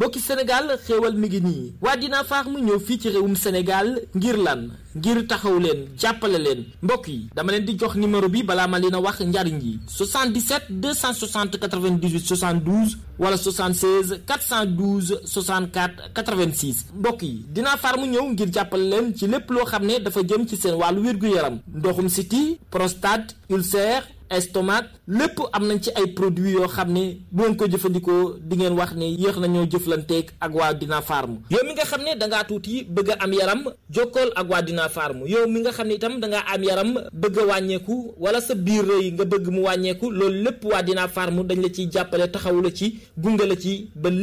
mbokki Sénégal xéewal mi ngi nii waa Dina Farm ñëw fii ci réewum Sénégal ngir lan ngir taxaw leen jàppale leen mbokk yi dama leen di jox numéro bi balaa ma leen a wax njariñ yi 77 260 98 72 wala 76 412 64 86 mbokk yi Dina Farm ñëw ngir jàppale leen ci lépp loo xam ne dafa jëm ci seen wàllu wér-gu-yaram ndoxum siti prostate ulcère estomac lépp am nañ ci ay produits yoo xam ne bu ngeen ko jëfandikoo di ngeen wax ne yéex nañoo jëflanteeg ak waa Dina Farm yow mi nga xam ne da ngaa tuuti bëgg a am yaram jokkool ak waa Dina Farm yow mi nga xam ne itam da ngaa am yaram bëgg a wàññeeku wala sa biir rëy nga bëgg mu wàññeeku loolu lépp waa Dina Farm dañ la ciy jàppale taxawu la ci gunge la ci ba